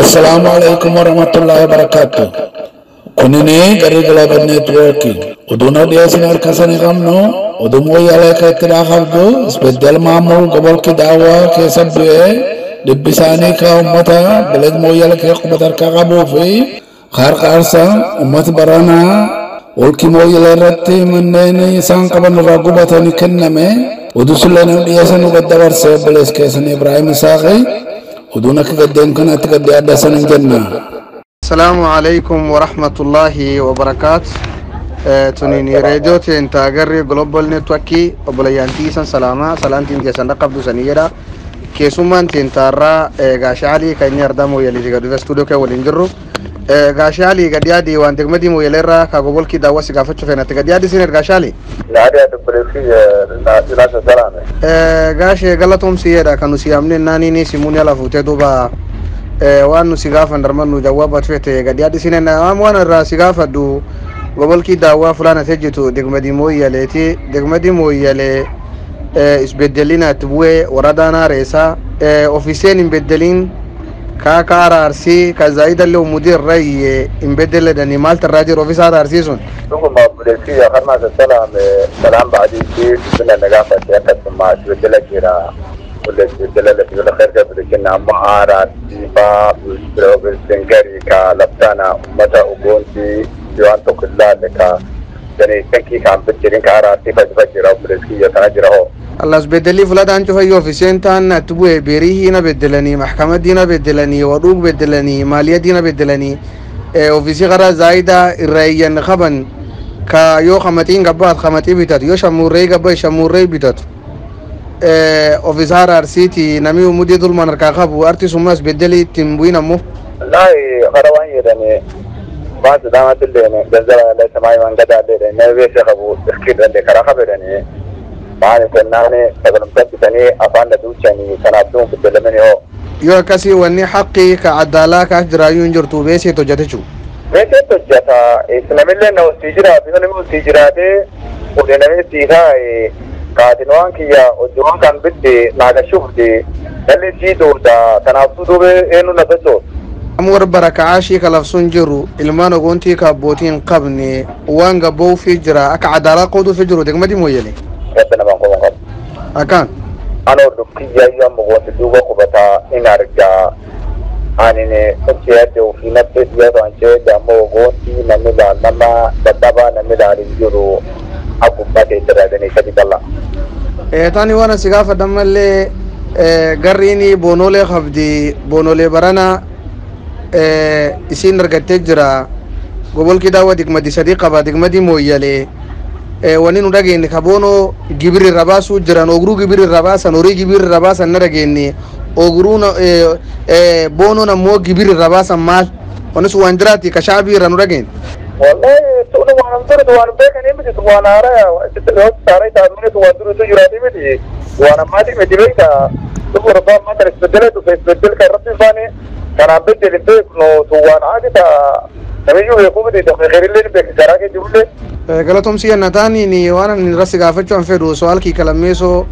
Assalamu alaikum warahmatullahi wabarakatuh. Kunini gari galaban network. Uduna dia sinar kasani kamno. Udumo yala ka tira khabdo. Isbeddel maamul gobol ki dawa ke sabbe. Dibbisani ka ummata balad mo yala ke qubatar ka qabu fi. Khar qarsa ummat barana olki mo yala ratti manneni isaan qaban irraa gubatani kenname. Udusulana dhiyasanu gaddabarse bales keessan Ibrahim Isaaqi. Oduun akka gaddeen kanatti gaddee adda sanin jenna. السلام عليكم ورحمة الله وبركاته تنيني راديو تنتا غري جلوبال نتوكي وبليانتي سن سلاما سلامتين جسن قبض سنيرا كيسومان تنتا را غاشالي كاين يردامو يلي جيغا دو استوديو كي ولينجرو غاشالي غديادي وان دغمدي مو يلرا كاغوبول كي داوا سيغا فتشو فينا تغديادي سينر غاشالي نادي دبلوكي ناس سلام غاشي غلطهم سيدا كانوا سيامني ناني ني سيموني لا فوتي دوبا waan nu si gaafan darman nu jawaabat fete gadi addisinen am waan irraa si gaafadhu gobolkii daawwaa fulana tejjitu degmadi mooyyaleeti degmadi mooyyale isbeddelina itti bu'ee waradaanaa reesa ofiseen hin beddelin kaa ka araarsi ka zaayidallee umudii irra iyye hin beddeledani maalta irraa jiru ofisaa araarsi sun ثم بلوكي خدمة السلام سلام بعد يصير من النقافة يكتب مع بدل كيرا ولا بدل التي ولا خير قبل كنا معارض ديفا بالسنجري كلبتانا متى أبونتي جوان تكلا لك يعني تنكي كان بتشرين كارا تيفا تفجر بلوكي يتنجره allas beddelii fuladhaan cufayyo ofiseen taan atti bu'e beerihiina beddelanii maxkamadiina beddelanii wadhuug beddelanii maaliyadiina beddelanii ofisii qara zaayida irraa iyyan qaban ka yoo qamaxiin gabbaat qamaxii bitatu yoo shamuurree gabba shamuurree bitatu ofisaa araarsiiti namni umudii dulman harkaa qabu arti summas beddelii ittiin bu'in ammoo والله خروان يدني ما تدامت اللي جزر الله سماي من قد عليه نبي شخبو تخكير اللي كرا خبرني ما نتناني قبل مكتبني أفان دوتشاني كان أبدون بدل مني هو yoo akkasii wanni haqqii ka addaalaa kaas jiraayyuu hin jirtu beesee hojjetechu meeshaa hojjeta islamillee na hosii jiraatu yoo namni hosii jiraate fuudhee namni siisaa kaatin waan kiyya hojii waan kan bidde naaga shufde dhalli sii duuda kanaafuu duube eenyu na sochoosu. amma warra baraka'aashii kalafsuun jiru ilmaan ogoontii ka abbootiin qabne waan gabboofi jira akka cadaalaa qooduufi jiru degmadi mooyyele Rabbi namaan qofa qabu. akkaan Anoo dukkiyya yoo amma wanti duuba qubataa in argaa anine sochii adda ofii natti yoo ta'an jedhe ammoo ogoontii namni laalama dadhabaa namni laalin jiru akkuma ta'e tajaajilanii sadi qalla. tani waan asi gaafadhan mallee garriini boonoolee qabdi boonoolee barana isiin argattee jira gobolki daawwa digmadi sadii qaba digmadi mooyyalee wani nu dhageenye ka boonoo gibiri irra baasuu jiran oguruu gibiri irra baasan horii gibiri irra baasan na dhageenye oguruu boonoon ammoo gibiri irra baasan maal wanis waan jiraati ka shaabii irra nu dhageenye والله تقول وانا مدرت وانا بيك انا مدرت وانا ارى تقول ساري تعمل وانا درت جراتي مدري وانا ما دي مدري بيك تقول ربما ما ترى استبدلت وفي استبدل كربي فاني كان بدل البيك نو تو وانا عادي تا نميجو يقوم دي تخي غير اللي بيك كراكي جبل galatoomsi yannataaniin waan ani irratti gaafachuun fedhu so'aalkii kalammeesoo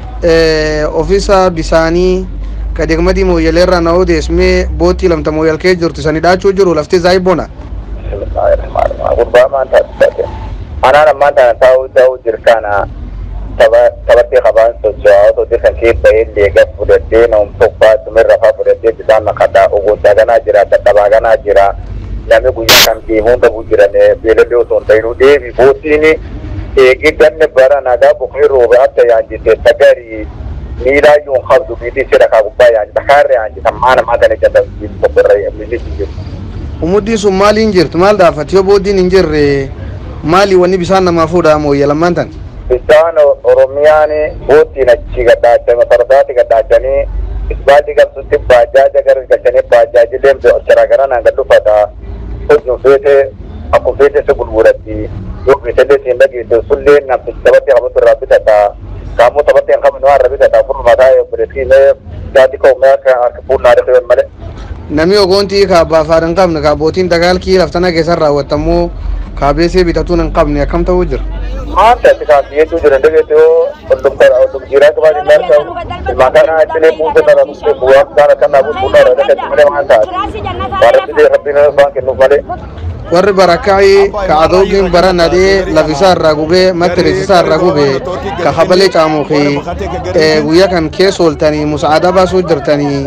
ofiisa bisaanii ka degmadii mooyyaleerraa na odeesmee boottii lamta mooyyalkee jirtu sani dhaachuu jiru lafti zaayibona بسم الله الرحمن الرحيم ربما انت تستطيع انا لما انت تاو تاو جركانا tabartii qabaan socho'aa otoo dirqan kee bahee leegaa fudhattee nama tokkaa tumirra faa fudhattee bisaan naqataa ogoontaa ganaa jira dadhabaa ganaa jira namni guyyaa kan deemuun dhabuu jiran beelallee osoo hin ta'inuu deebi boottiin eegee ganne bara nagaa bukkee roobe adda yaanjite sagarii miilaa yoon qabdu biitii sira kaa gubbaa yaanjita kaarra yaanjita maana maatanii jadda tokko irra miilisi jiru. umuddii sun maaliin jirtu maal dhaafati yoo booddiin hin jirre maali wanni bisaan namaa fuudha mooyyalammaan tan bisaan oromiyaan boottiin achi gadhaachanii fardaati gadhaachanii isbaalli qabsutti baajaaja gara galchanii baajaajileen bi'ochara gara naan gad dhufata hojiin feete akkuma feete si gurguratti yoo feetellee siin dhageesse sullee namtichi taphatti qabatu irraa bitata kaamuu taphatti hin qabne waan irra bitata furmataa obboleessiinee jaati ka'umee akka harka fuunnaa dhufee malee. namni ogoontii ka abbaa afaadhan qabne ka abbootiin dagaalkii laftana keessan raawwatamuu kaabeesee bitatuun hin qabne akkam ta'uu jira maanta itti kaafiyyeetu jira dhageetoo oldum jiraa qabaa ilmaan ta'u ilmaan kana achilee buusa kana buusee bu'aa kana kana buusuun dha dhagatti malee waan taate waan rabbi rabbiin waan kennuuf malee warri barakaa'ii ka adoogiin bara nadhee lafisaa irraa gubee mattireesisaa irraa gubee ka habalee caamuqii guyyaa kan keessa ooltanii musaada baasuu jirtanii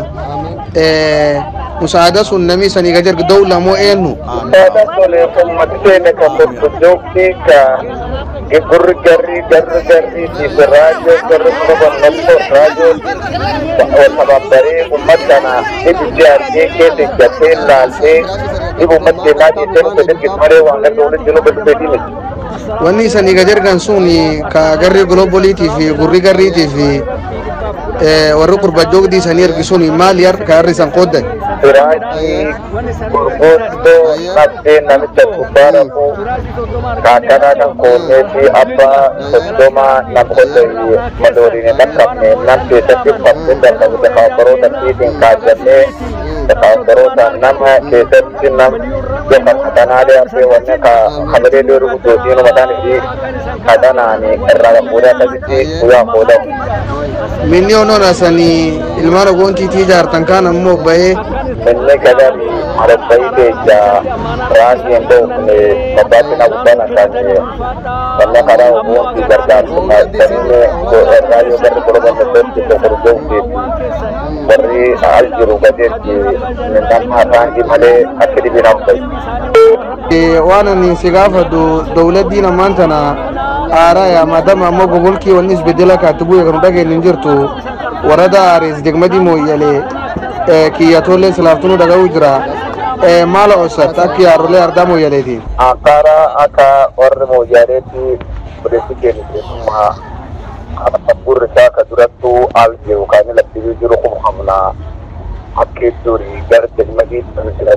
musaada sun namni sanii gajar dawla moo eenyu Daadaa tole ummati keenya kan bobbojjoogtii ka gurri garri garri garri tiif raajoo garri muka nokko raajoo sababbaree ummat kana ibiddi argee keessa ijjatee laaltee dhibu ummat keenyaa dhiisee nuti dirqis malee waan gadi walitti jiru gadi beekii miti. wanni sanii gajargan sun ka garri globaliitii fi gurri garriitii fi warri qurbajjoogdii sanii ergisuun maali har ka harri isan qooddan Siraajii gurguddoo nabdee namicha gubbaa rafuu kaakkanaa kan koonnee fi abbaa soddomaa nam qote madooriin hin qabne nam keessatti uffattee darbamu dakaabbaroota fiitiin kaajjannee dakaabbaroota nama keessatti nam jefa katanaalee haphee wanne ka hamalee dheeru guddootiin mataan fi katanaani irraa fuudhee akkasitti guyyaa qoodamu. minni onoon asanii ilmaan ogoontiitii jaartan kaan ammoo bahee inni gadari marabbai keessa raasiin dhoofne babbaatti na gubbana kaase wanna karaa oboonti gargaarsuma sanine raayoo garri koloban daddotti kokorjoofteeti warri al jiru gadeetti nama raangi malee akka dhibina hubbai waan ani si gaafadhu dawladdiin ammaan tana aaraa yaa maadama ammoo gogolkii wanni isbedela kaatti bu'e kanu dhageen hin jirtu warada aarees degmadii mooyyalee kiyyatoolee silaaftunuu dhaga'uu jira maala osat akka yaarolee ardaa mooyyaleetiin Ankara akka warri mooyyaaleetti odeessi keenyummaa gurri isaa ka durattuu al jiru kan inni lakkisuu jiru kun hamnaa hakkee durii gara degmadii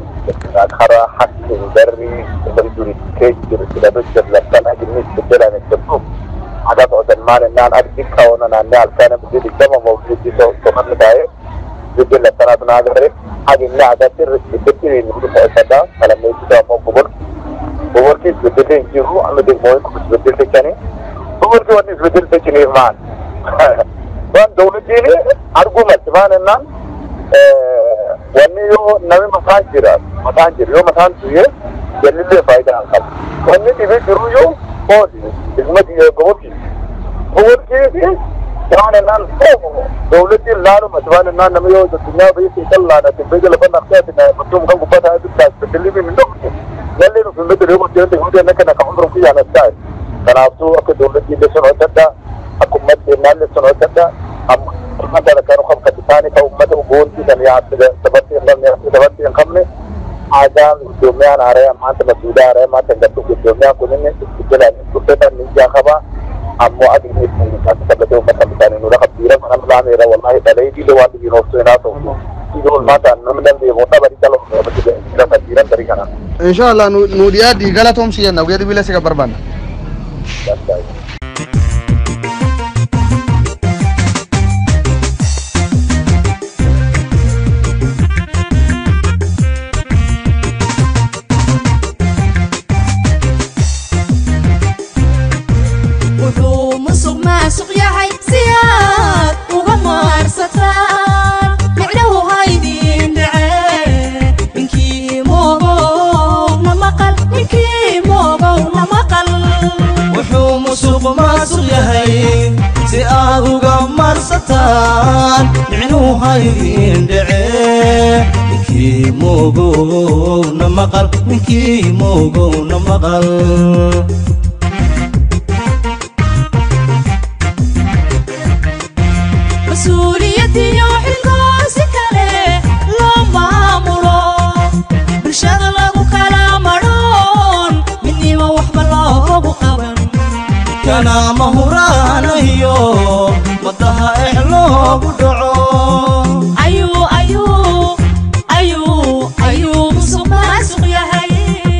karaa hakkin garri isa durii kee jiru sidhatu jiru lakkan ajinni beddelaan itti agas odan maal naan argi kawana naannee halkan biddi digdama mawjudi somanni taa'ee biddi lakkanaatu naa garee ajinni agatti biddi nuti mo'isada kalameessisaa ammoo gubur gubirti biddi hin jiru amma digmoo kun biddi fichanii gubirti wanni biddi fichiniif maal waan dawladdiin argumatti maal ennaan wanni yoo nami mataan jira mataan jira yoo mataan tuyee jalillee faayidaa hin qabu wanni dhibee jiru yoo ooli hikmati gooti gooti fi waan ennaan dawladdiin laalumatti waan ennaan nami yoo addunyaa biyya kan laadhate biyya lafa naqxeeti mutum kan gubbata adda beddelii min dhokte lallee nuti hin beddelee gooti yoo ta'e akka naka hundurum kiyyaan as taa'e kanaafuu akka dawladdiin illee sun hojjedha akka ummatni ennaallee sun hojjedha amma ummata kan kan isaanii kan ummata ugoontii kan yaadde sabatti hin qabne sabatti hin qabne aadaan Itoophiyaan haaree maanta masuudaa haaree maanta hin gadhu Itoophiyaan kun inni jedhan dhufeetan ni jaakaba ammoo adiin ittiin sabbatee ummata isaanii nura qabdiira mana milaameera wallahi dhalee diile waan dhibiin hooftuu hin haasa'u diile olmaata namni dandee booddaa badii cala lafa jiran darii kana. inshallah nu dhiyaaddi galatoomsi jenna guyyaa dhibila si barbaanna wuxuu musuq maasuq yahay si aad uga maarsataan micnahu haydin dhace ninkii moogow na maqal ninkii moogow na maqal wuxuu musuq maasuq yahay si aad uga marsataan micnuu haydin dhece ninkii moogow na maqal ninkii moogow na maqal mas-uuliyadiyo xilkoo si kale loo maamulo bulshada lagu kala madhoon midnimo waxba loogu qaban kana mahuraanayo waddaha ex loogu dhaco ayuu ayuu ayuu ayuu musuq maasuq yahay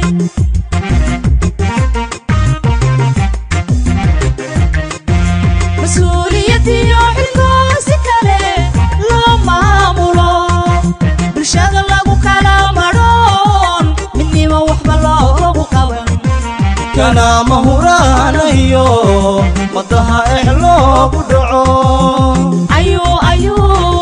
mas-uuliyadiyo xilkoo si kale loo maamulo bulshada lagu kala madhoon midnimo waxba loogu qaban kana mahuraanayo madaha ex loogu dhaco ayuu ayuu